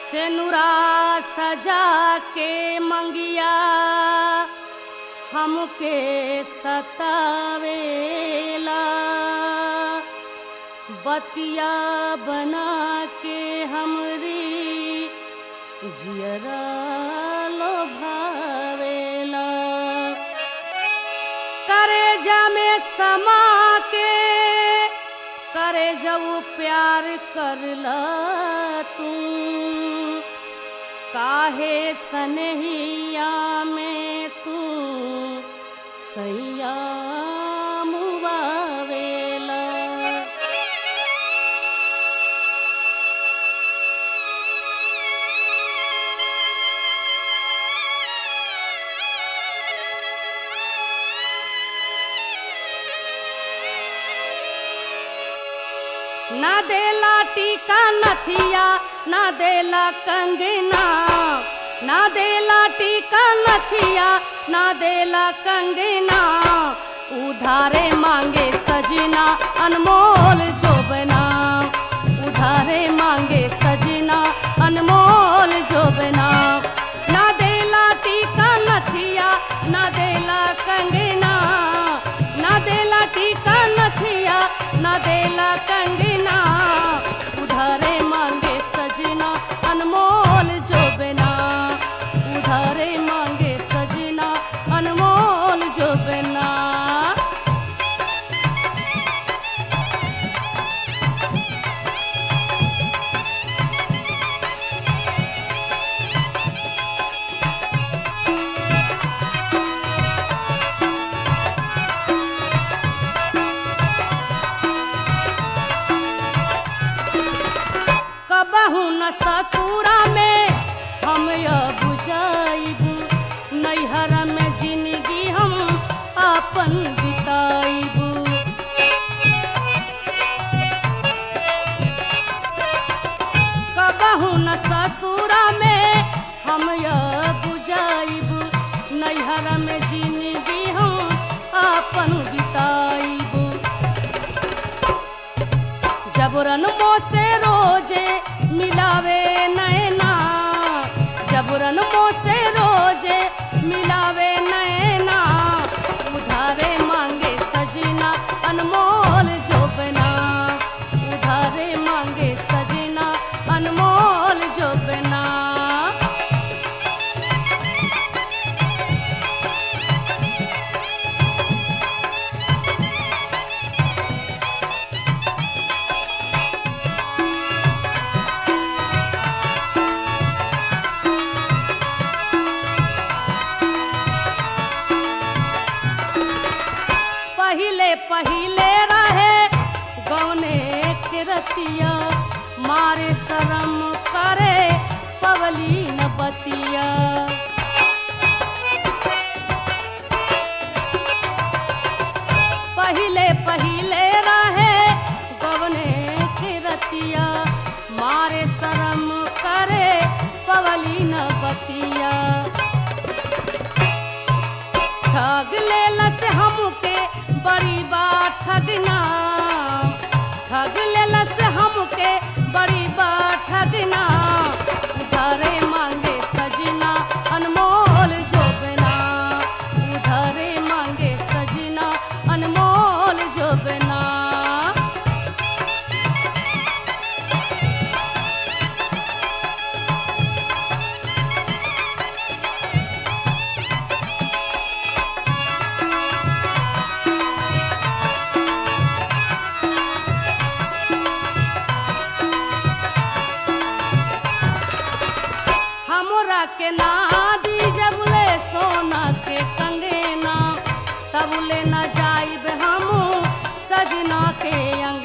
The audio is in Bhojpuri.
सेनुरा सजा के मंगिया हमके सतावेला बतिया बना के हमरी जियरा लोभावेला करे में समा के करे जब प्यार करला तू काहे सनहिया में तू सैया मुबावेला ना देला टीका नथिया ना देला कंगना ना देला टीका नथिया ना देला कंगना उधारे मांगे सजना अनमोल जोबना उधारे मांगे सजना अनमोल जोबना ना देला टीका नथिया ना देला कंगना ना देला टीका नथिया ना देला कंगना उधारे मांगे सजना अनमोल जोबना उधारे मांगे सजना अनमोल जोबना कबहू न ससुरा में हम यह बुझाइबू नैहर में जिंदगी हम अपन बिताइबू कबहू न ससुरा में हम यह बुझाइबू नैहर में जिंदगी हम अपन बिताइबू जबरन मोसे रोजे मिलावे नैना जबरन मोसे रोजे मिलावे नैना उधारे मांगे सजना अनमोल जोबना उधारे मांगे सजना अनमोल जोबना पहिले पहिले रहे गौने के रतिया मारे शरम करे पवली न बतिया पहिले पहिले रहे गौने के रतिया मारे शरम करे पवली न बतिया ठग लेलस हमके बड़ी बात ठगना ठग लेलस हमके बड़ी बात ठगना उधारे मांगे सजना अनमोल जोबना उधारे मांगे सजना अनमोल जोबना हमरा के ना दी जबले सोना के कंगना तबले न जाइब हम सजना के अंग